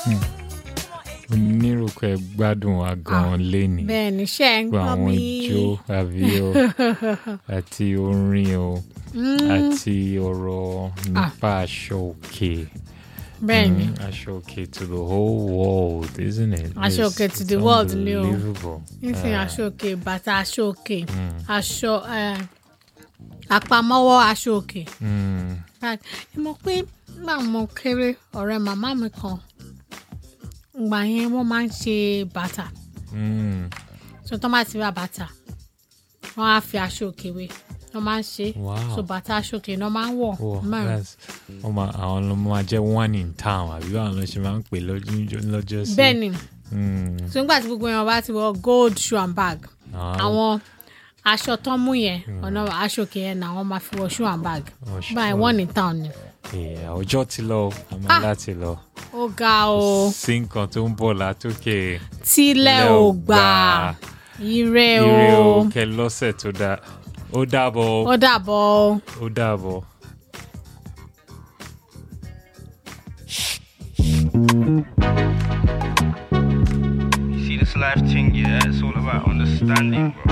onírúkọ ẹ gbádùn wa gan léni bẹ́ẹ̀ ni ṣe ń gbogbo gbọ́ àwọn mi ijó àbí o àti orin o àti ọ̀rọ̀ nípa aṣọ òkè bẹ́ẹ̀ ni Mm, aṣọ òkè to the whole world isn't it Aṣọ It's- òkè to it's the world ni o. unbelievable. nísìnyí Ah, aṣọ òkè bàtà aṣọ òkè aṣọ eh, àpamọ́wọ́ aṣọ òkè mm, Like, ẹ mọ̀ pé nígbà mo kéré ọ̀rẹ́ màmá mi kan ìgbà yẹn wọ́n máa ń ṣe bàtà mm. so tó máa ti ra bàtà wọ́n á fi aṣọ òkè wé wọ́n máa ń ṣe Wow. so bàtà aṣọ òkè náà máa ń wọ̀ Oh, mẹ́rin that's- wọ́n máa- àwọn ló máa jẹ́ one in town àbí báwọn ló ṣe máa ń pè lọ́jọ́ lọ́jọ́ sí. bẹ́ẹ̀ ni Mm, so nígbà tí gbogbo èèyàn bá ti wọ gold shoe and bag ah, àwọn aṣọ tó mú yẹn ọ̀nà aṣọ òkè yẹn náà wọ́n máa fi wọ shoe and bag oh, sure. báyìí one in town ni Yeah, ọjọ́ ti lọ a máa Ah. láti lọ. ó ga o sí nǹkan tó ń bọ̀ látòkè. tílẹ̀ Ilẹ̀ ò ò gbà gbà. ire ire o o kẹ lọ́sẹ̀ tó dáa ó dàbọ̀ o, ó dàbọ̀ o. ó dàbọ̀. You see this life thing, yeah, it's all about understanding, bro.